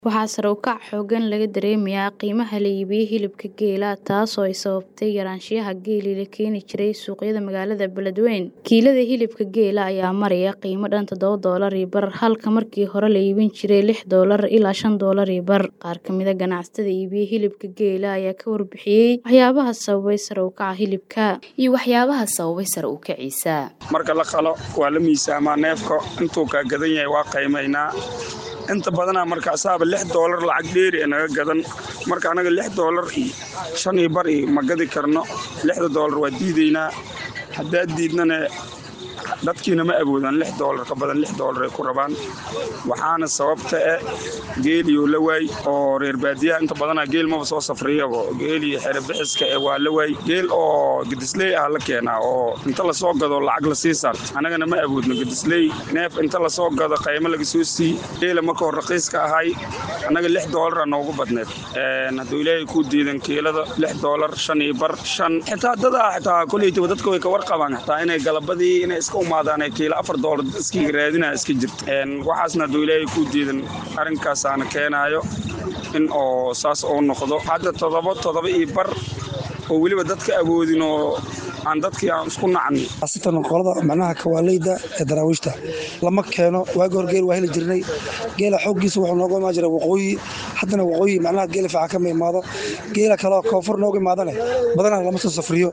Waxaa sare u kac xooggan laga dareemayaa qiimaha la iibiyo hilibka geela, taasoo ay sababtay yaraanshiyaha geelii la keeni jiray suuqyada magaalada Beledweyne. Kiilada hilibka geela ayaa maraya qiimo dhan toddoba doolar iyo bar, halka markii hore la iibin jiray lix doolar ilaa shan doolar iyo bar. Qaar ka mid ah ganacsatada iibiya hilibka geela ayaa ka warbixiyay waxyaabaha sababay sare u kaca hilibka iyo waxyaabaha sababay sare u kaciisa. marka la qalo waa la miisaamaa neefka intuu kaa gadan yahay waa qiimaynaa inta badanaa marka asaaba lix doolar lacag dheeri ee naga gadan marka anaga lix doolar iyo shan iyo bar iyo ma gadi karno lixda doolar waa diidaynaa haddaad diidnana dadkiina ma awoodaan lix doolar ka badan lix doolar ay ku rabaan waxaana sababta eh geeliyo la waay oo reer baadiyaha inta badanaa geel maba soo safriyabo geeliyo xere bixiska eh waa la waay geel oo gedisley ah la keenaa oo inta lasoo gado lacag la sii saarto annagana ma awoodno gedisley neef inta lasoo gado qaymo laga soo sii geela marka hor raqiiska ahay annaga lix doolara noogu badneed hadduu ilaahay kuu diidan kiilada lix doolar shan iyo bar shan xitaa dadaa xitaa koleytaba dadka way ka warqabaan xitaa inay galabadii inay iska umaadaan ee kiilo afar doolar iskiga raadinaa iska jirta waxaasna hadduu ilaahay kuu diidan arrinkaasaana keenaayo in oo saas uu noqdo hadda toddoba toddoba iyo bar oo weliba dadka awoodin oo aan dadkii aan isku nacni asitan qolada macnaha kawaaleyda ee daraawiishta lama keeno waagi hor geel waa heli jirnay geela xooggiisa wuxuu nooga imaan jiray waqooyi haddana waqooyi macnaha geela fiican kama imaado geela kaleo koonfur nooga imaadane badanaa lama soo safriyo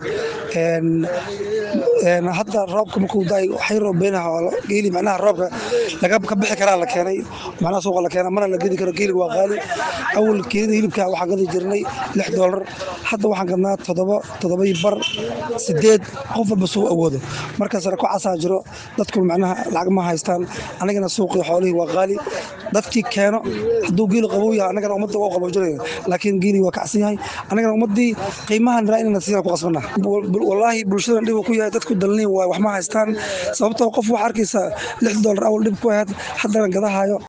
hadda roobka markuu daay waxay roobeynaha geeli macnaha roobka laga ka bixi karaa la keenay macnaha suuqa la keena mana la gedi karo geeliga waa qaali awal keelida hilibka waxaan gadi jirnay lix doolar hadda waxaan gadnaa toddoba toddoba iyo bar sideed qof walba suu awoodo marka sare ku casaa jiro dadku macnaha lacag ma haystaan anigana suuqii xoolihii waa qaali dadkii keeno hadduu geeli qabow yahay anagana ummadda waa qaboojinaya laakiin geeli waa kacsan yahay anagana ummaddii qiimahan raa inana siina ku qasbana wallaahi bulshadan dhib ku yahay dadku dalniin waay wax ma haystaan sababtoo qof waxaa arkaysa lix doolar awal dhib ku ahayd haddana gadahayo